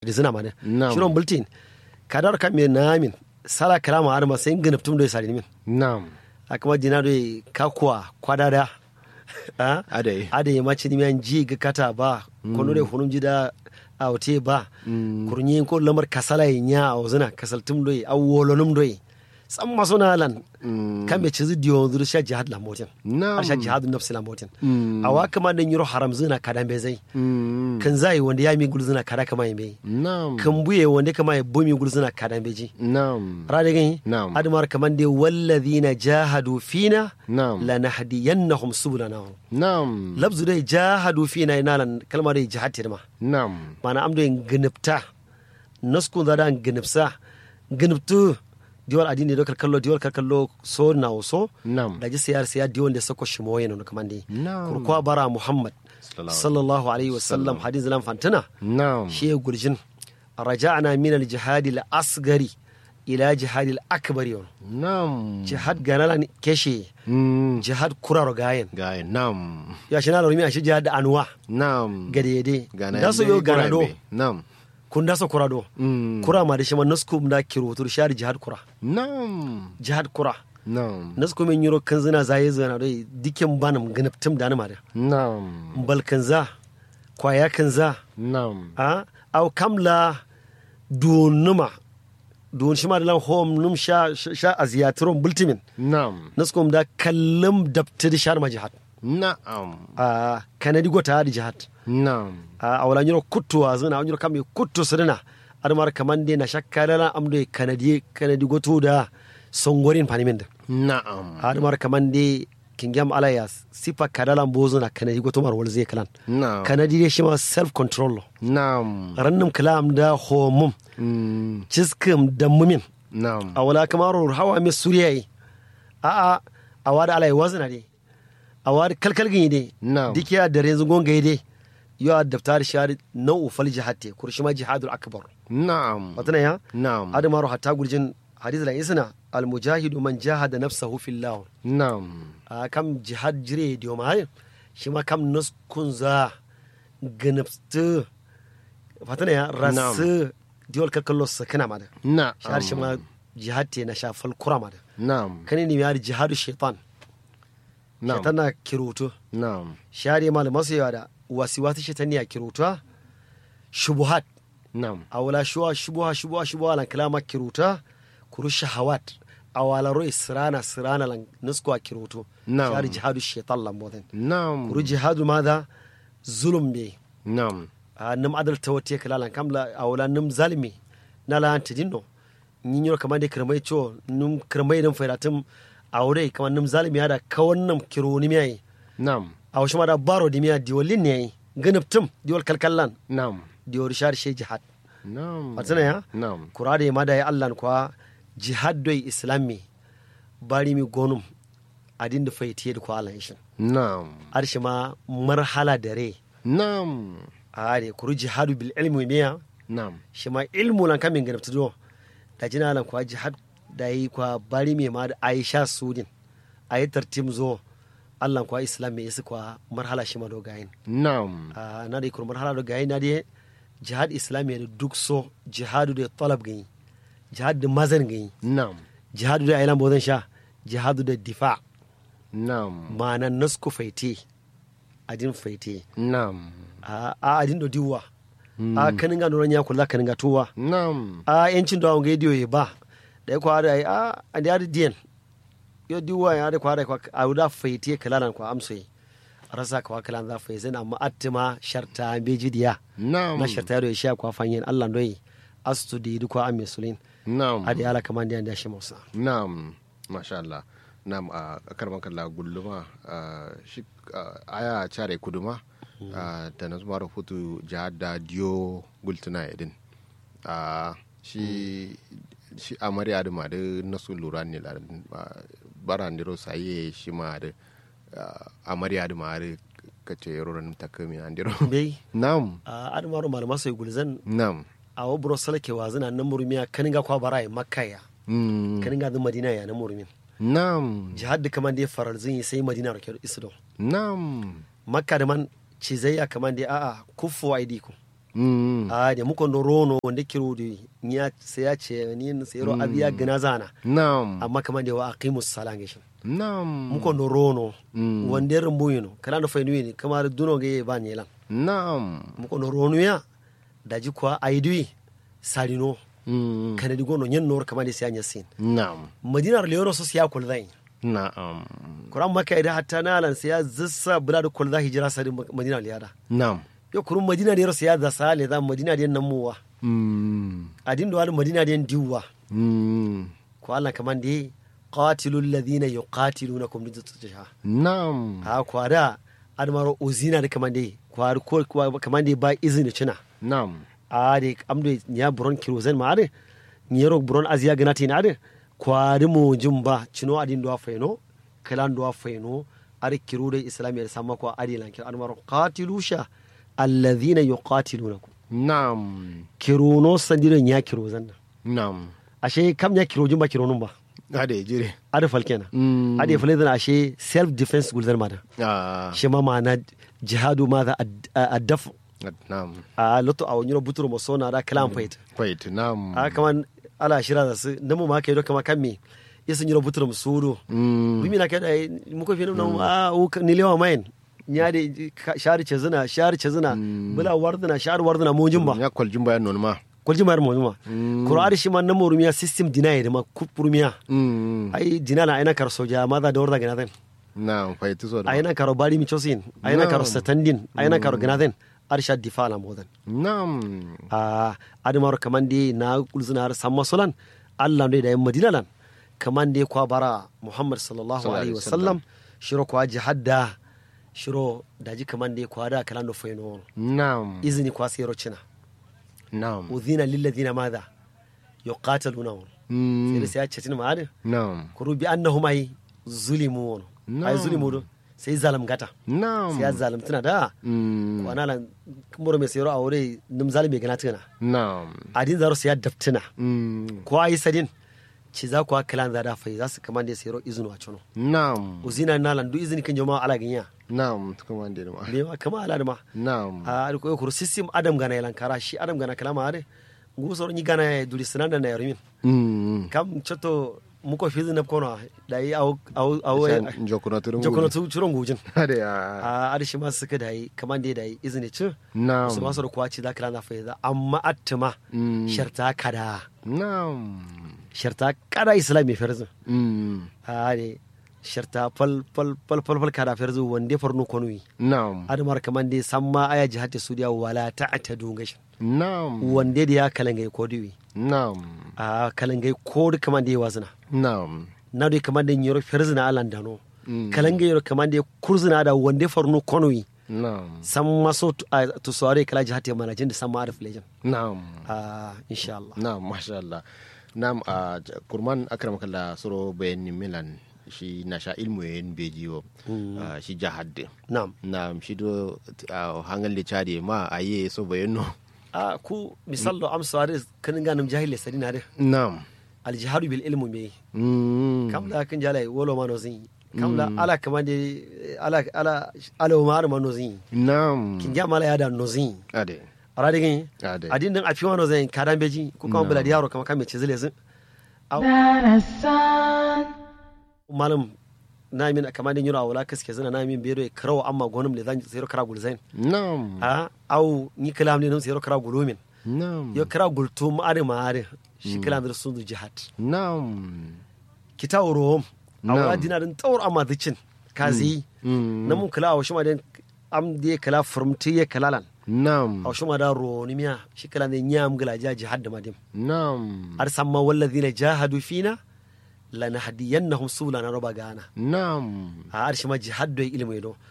da zina mana Na'am. shiron bulletin kadar kan me namin sala kalama har ma sai ganaptum do sari min Naam. akama dina do kakwa kwadada a Adai. ade ma chini miyan ji ga kata ba kono de hunum jida a wote ba kurnyi ko lamar kasala nya a zina kasaltum do a wolonum do sam masona lan kambe chizi diyo dur sha jihad la motin Na'am. sha jihad nafsi la motin Mm. awa kama da yiro haram zina kadan be zai Mm. kan zai wanda ya mi gul zina kada kama yi Naam. kan buye wanda kama ya bumi gul zina kadan beji Naam. rade gani Na'am. admar kaman de walladhina jahadu fina Na'am. lanahdiyannahum subulana Naam. labzu dai jahadu fina ina lan kalmar dai jihad tirma Naam. mana amdo en gnipta nasku da dan gnipsa gniptu diwal adini do kalkallo diwal kalkallo so na so Naam. da ji siyar siya diwal da sako shimo yana no kamande Na'am. kurkwa bara muhammad Sallallahu sallallahu alaihi wasallam hadin zalam fantana Naam. shi ya gurjin raja'na min al-jihad al-asgari ila jihad al-akbar yon Naam. jihad ganalan keshe Mm. jihad kuraro gayen Gaya. Naam. ya shi na lormi a shi jihad da anwa Naam. gadede Gana da so yo yadda ganado kura be. Naam. kun da so kurado Mm. kura ma da shi ma nasku da kirutur shari jihad kura Naam. jihad kura Naam. nasku min yuro kan zina zaye zina dai dikin banam ganaptum da ma da Naam. mbal kan za kwaya kan za Naam. a au kamla dunuma dun shi ma da lan hom num sha sha aziyatron bultimin Naam. naskum da kallam dabtidi shar ma jihad Naam. a kanadi gota hadi jihad Naam. a awala nyiro kuttu a zina nyiro kam e kuttu sirina admar kamande na shakkalala amdo e kanadi kanadi goto da songorin panimin da Naam. admar kamande kingam alaya sifa kadala mbozo na kanadi goto mar wal zai kalan Naam. kanadi de shi ma self control lo Naam. rannum kalam da homum Mm. ciskim da mumin Naam. a wala kamar hawa mai suriya yi a a a wada alai wazina de a wada kalkal gini de Na'am. dike ya dare yanzu gonga de yo a daftar shari nau'u fal jihad te kurshi ma jihadul akbar Naam. watana ya Naam. adamaru hatta gurjin hadith la isna al mujahidu man jahada nafsahu fillah Naam. a kam jihad jire diyo ma shi ma kam naskun za ganabtu fatana ya rasu diwal kalkallo sakana ma da Naam. shahar shi ma jihad te na shafal kura ma da Naam. kani ne yari jihadu shaitan Naam. shaitan na kirutu Naam. shari malaman su yawa da wasiwasi shaitan ne a kirutuwa shubuhat Naam. a wala shuwa shubuha shubuha shubuha lan kalama kiruta kuru shahawat a wala roi sirana sirana lan nusko a kirutu Na'am. shari jihadu shaitan lan bodan Naam. kuru jihadu madha zulum be Naam. a nam adal tawate kala lan kamla a wala nam zalimi na la antidinno nyinyoro kamar da kirmai cho num kirmai dan fairatum a wure kamar nam zalimi ya da kawan nam kironi mi yayi Naam. a wasu ma da baro di miya diwalin ne yayi ganaptum diwal kalkallan Naam. diwal shar she jihad Naam. Fatina ya? Naam. kura da ma da ya allan kwa jihad doi islami bari mi gonum adin da faitiye da kwa allan shin Naam. arshi ma marhala da re Naam. a are kuru jihadu bil ilmi miya Naam. shi ma ilmu lan kamin ganaptu do da jina lan kwa jihad da yi kwa bari mai ma da aisha sudin a yi tartim zo allan kwa islam mai isi kwa marhala shi ma do gayin Naam. a na da ikur marhala do gayin na da jihad islam ya da duk so jihadu da talab gani jihad da mazan gani Naam. jihadu da ailan bozan sha jihadu da difa Naam. ma'ana nasku faite adin faite Naam. a a adin do diwa a kanin ga noran ya kula kanin ga tuwa Naam. a yancin da awon gaidiyo ya ba da ya kwa da a a da yadi diyan yo diwa ya da kwa da kwa a wuda faite kalalan kwa amso a rasa kwa kalan za fa zai amma attima sharta beji diya Naam. na sharta yado ya sha kwa fanyen Allah doyi astu di du kwa amme sulin Naam. a da yala kaman da ya shi musa Naam, masha Allah. Naam, a karman kalla gulluma ah, shi ah, aya care kuduma ah, da na zuma rahoto jihar da diyo gultuna idin. Ah, Shi shi amarya da ma da nasu lura ne la ah, bara ndiro saye shi ma da ah, amarya da ma da kace yoron takami na ndiro. bai Naam, a adamaru malama sai gulzan naam. a wa buro salake wa zina nan murumiya kaninga kwa bara ya makka ya Mm, kaninga zin madina ya nan murumin Naam, jihad da kaman da ya farar zin yi sai madina rake isdo naam. makka da man cizayya kaman da a'a kufu wa aidiku Mm. a da muko no rono wanda kiro da ya sai ya ce ni sai ro abiya gina zana Naam. amma kaman da wa aqimus salam gishin Naam. muko no rono Mm. wanda rumbu yino kana no fainu ni kamar duno ga ba ni lan Naam. muko no rono ya daji kwa aidui sarino Mm. kana di gono nyen nor kaman da sai anya sin Naam. madinar leono so siya kul zai Naam. kuran maka idan hatta nalan sai ya zissa bula da kul zai hijira sari madina liyada Naam. yo kurun madina da sai ya da sale da madina da nan muwa Mm. adin do al madina da diwa Mm. ko Allah kaman da qatilul ladina yuqatilunakum lidtusha Naam. a kwada admaro uzina da kaman da kwar ko kaman da ba izini cina Naam. a de amdo nya buron kirozen ma ade nyero buron aziya ganati na ade kwari mo jumba cino adin do faino kalan do faino are kiro da islamiyya sama ko ade lan kir admaro qatilusha alladhina yuqatilunakum Naam. kirono sandiro nya kirozan Naam. ashe kam nya kiro jumba kironun ba Ade jire. ade falkena Mm. ade falkena ashe self defense gulzar mada Ah. shi ma ma'ana jihadu ma za a dafu Naam. a loto a wani buturo mo sona da kalam fait Wait. Naam. a kaman ala shira da su namu ma kai do kama kan me yasan yiro buturo mo suru Mm. bimi na kai da mu ko finu na a u ni lewa main nya de shari ce zina shari ce zina bula wardana shari wardana mo jumba Ya kwaljin bayan non ma. kulji mar mo jumba qur'ani shi man namu rumiya system dinaye da ma kupurumiya Mm. ai dinala aina kar soja ma za da warda gana zan Naam. Wait. So. aina karo bari mi chosin aina karo satandin aina karo gana zan arsha difala modan Naam. a adamar kaman dai na kulzina har samma sulan Allah ne da yan madina lan kaman dai kwa bara Muhammad sallallahu Sallallahu alaihi alaihi wasallam shiro kwa jihadda shiro daji kaman dai kwa da kalan do faino Naam. izini kwa sayro cina Naam. udhina lil ladina madha yuqataluna Mm. sai sai ya ce tin ma ade Naam. kuru bi annahum ay zulimu ay Na'am. zulimu do sai zalim gata Naam. sai ya zalimtuna da Mm. kwana lan kumuro mai sayro aure nim zalimi gana tuna Naam. adin zaro sai ya daftuna Mm. ko ayi sadin ci za ku kalan za da fai za su kaman da sayro izinu a cuno Naam. uzina nalan du izini kan jama'a ala ganya Naam. Kuma da ma. be ma kama ala da ma Naam. a ko ko system adam gana yalan kara shi adam gana kalama ade ngu so ni gana ya duri sinan da na yarmin Mm. kam choto muko fizi na kono da yi au au au Shan jokuna turun. jokono tu churon gujin Ade ya. a ade shi ma suka da yi kaman da da yi izini ci Naam. su ma su da kwaci za kalan da fai za amma attima Mm. sharta kada Naam. sharta kada islam mai farzin Mm. ade sharta fal fal fal fal fal kada ferzu wande farno konwi Naam. adamar kaman dai samma aya jihati sudiya wala ta'tadu gashi Naam. wande da ya kalangai ko diwi Naam. a kalangai ko da kaman da ya wazina Naam. na da kaman da yoro ferzina alan dano Mm. kalangai yoro kaman da kurzina da wande farno konwi Naam. samma so tu- a- to sore kala jihati manajin da samma arif lejan Naam. a insha Allah Naam, masha Allah. Naam, a kurman akram kalla soro bayan milan shi na sha ilmu yin beji wa ah, shi jahad. na'am Naam, shi do ah, hangal da chade ma aye so bayan no. a ku misallo amsa da kanin ganin jahil sadina da Naam. aljihadu bil ilmu me Mm. kam da kan jalai wolo ma no zin kam da ala kaman da ala ala ala ma ma no zin Naam. kin ja mala ya da no zin Ade. ara digin Ade. adin din afi wano zan kadan beji ko kan bula yaro kama kan me cizile zin Darasan, malam na min kamar din yura wala kaske zina na min bero karawa amma gonum le zan zero kara gulzain Naam. a au ni kalam ne zero kara gulumin Naam. yo kara gultu ma are ma are shi kalam da sun jihad Naam. kita rom a wala Na'am. dina din tawar amma dicin kazi Mm. na mun kala a shi ma den am de kala furmti ye kalalan Naam. a shi ma da ro ni miya shi kala ne nyam gala ja jihad da madim Naam. har samma wallazina jahadu fina lanahdiyannahum subulana roba gana Naam. a arshi ma jihad do ilmi do